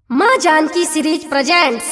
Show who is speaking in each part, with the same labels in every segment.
Speaker 1: माँ Janaki series presents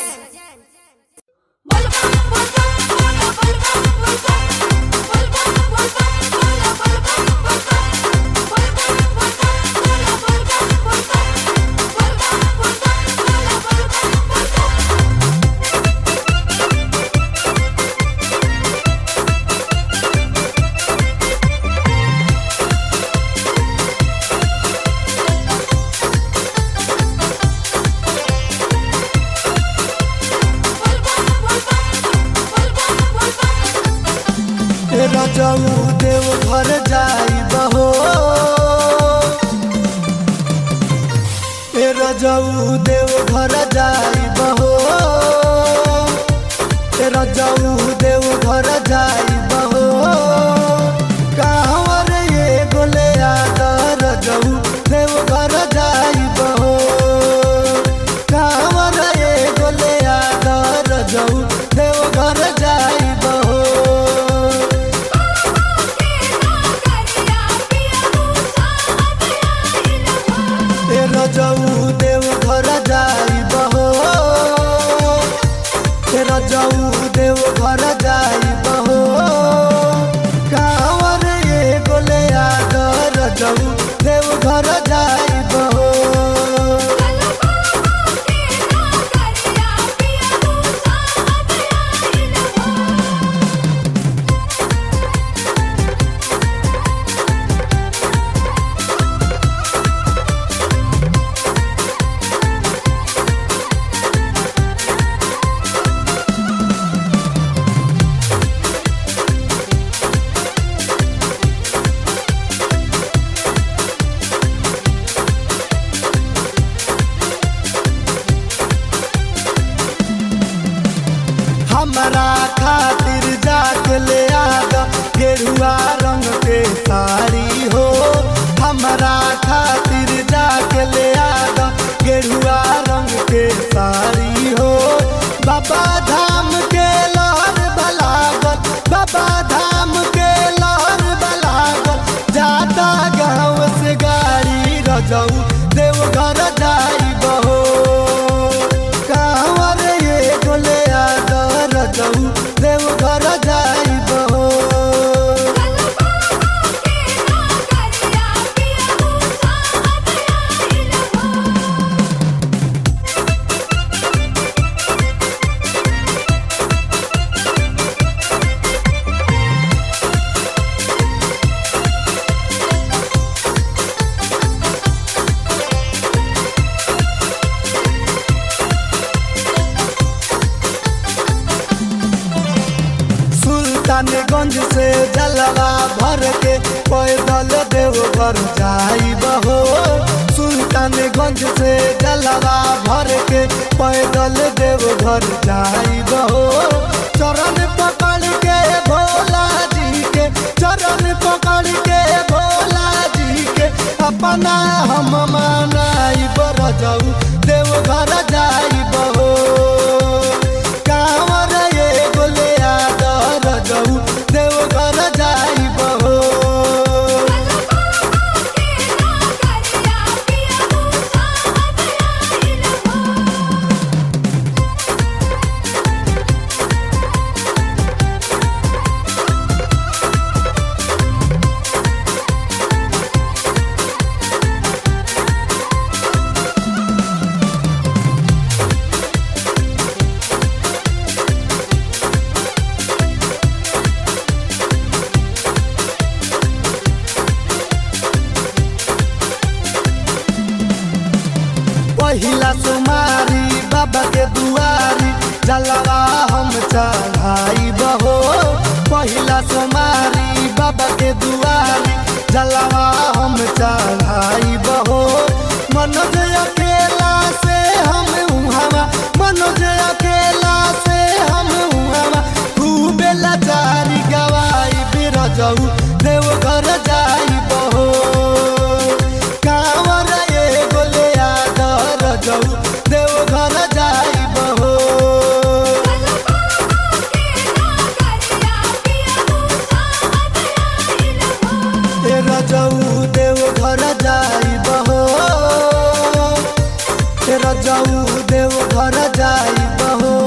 Speaker 2: तेरा जाऊ देव घर जाई बहो तेरा जाऊ देव घर जाई बहो तेरा जाऊ देव घर जाई बहो कहवर ये गोले आदर जाऊ देव घर जाई बहो कहवर ये गोले आदर जाऊ देव घर जाई बहो तेरा जाऊ देव घर जाई बहो तेरा जाऊ देव घर जाई बहो कांवर ये गोले आदर जाऊ देव घर जाई बहो हमरा खातिर जाके ले आगा गेरुआ रंग के साड़ी हो हमरा खातिर जाके ले आगा गेरुआ रंग के साड़ी हो बाबा धाम के लहर बलागल बाबा धाम के लहर बलागल जाता गाँव से गाड़ी रजऊ देवघर जाई बहो कांवर ये गोले आदर जाऊ देवघर जाई बहो सुल्तानगंज से जलवा भर के पैदल देवघर जाई बहो सुल्तानगंज से जलवा भर के पैदल देवघर जाई बहो चरण पकड़ के भोला जी के चरण पकड़ के भोला जी के अपना हम मनाई बर जाऊ देवघर जाई बहो कांवर ये गोले आदर जाऊ देवघर जाई बहो पहिला सुमारी बाबा के दुआरी जलवा हम चढ़ाई बहो पहिला सुमारी बाबा के दुआरी जलवा हम चढ़ाई बहो मनोज अकेला से हम उहावा मनोज अकेला से हम उहावा खूबे लाचारी गवाई बिरजऊ देवघर जाई बहो कांवर ये गोले आदर जाऊ देवघर जाई बहो तेरा जाऊ देवघर जाई बहो पियऊ देव घर जाई बहो